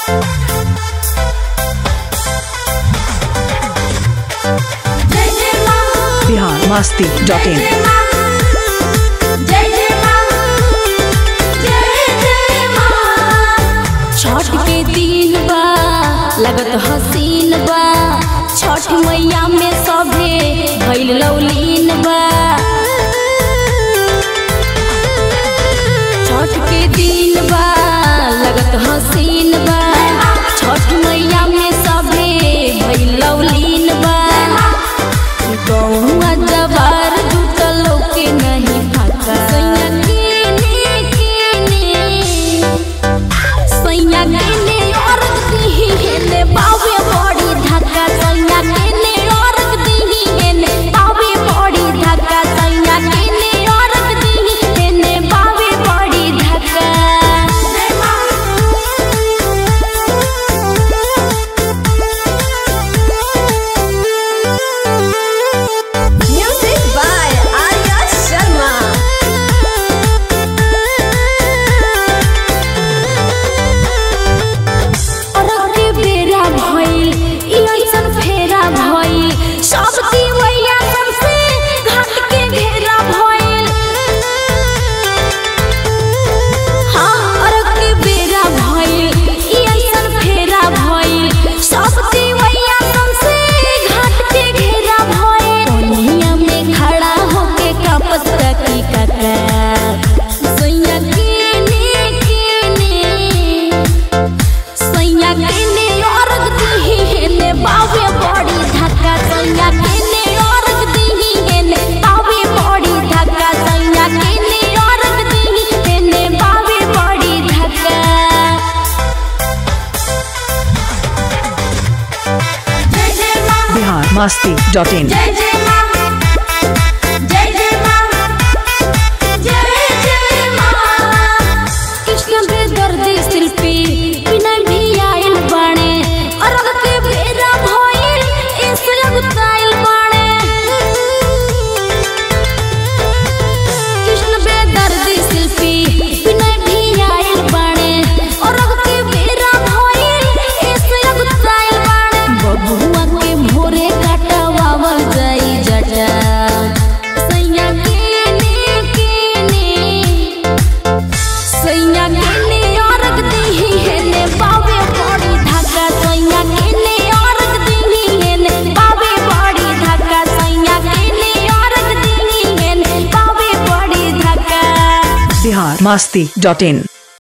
बिहार मस्ती dot in Chhath के दिन बा लगत हसीन बा छठ मैया में सभे भइल लौलीन बा छठ के दिन बा लगत हसीन बा छठ मैया में सभे भइल लौलीन बा गौआ जवार जुटल के नहीं फाका सैया कीने कीने सैया केने औरत दिही हेने बावे बड़ी धक्का सैया केने औरत दिही हेने बावे बड़ी धक्का सैया केने औरत दिही हेने बावे बड़ी धक्का Music by Arya Sharma. अरग के बेरा भइल ई अइसन फेरा भइल सब दिवैया सबसे घाट के घेरा भइल हाँ अरग के बेरा भइल ई अइसन फेरा भइल सब दिवैया सबसे घाट के घेरा भइल कोनिया में खड़ा होके कापत तकी कका सैया केने केने सैया केने औरत दिही हेने बावे बड़ी धक्का सैया केने औरत दिही हेने बावे बड़ी धक्का सैया केने औरत दिही हेने बावे बड़ी धक्का बिहार मस्ती डॉट इन जय जय मां जय जय मां जय जय मां कृष्ण के दर्दी शिल्पी बिना भी आइल बाणे अरग के बेरा भइल ऐसे अगताइल बाणे कृष्ण बे दर्दी शिल्पी बिना भी आइल बाणे अरग के बेरा भइल ऐसे अगताइल बाणे बबुआ के भोरे काटवावल जाई जटा सैया केने केने सैया केने औरत दिही हेने बावे बड़ी धक्का सैया केने औरत दिही हेने बावे बड़ी धक्का सैया केने औरत दिही हेने बावे बड़ी धक्का बिहार मस्ती डॉट इन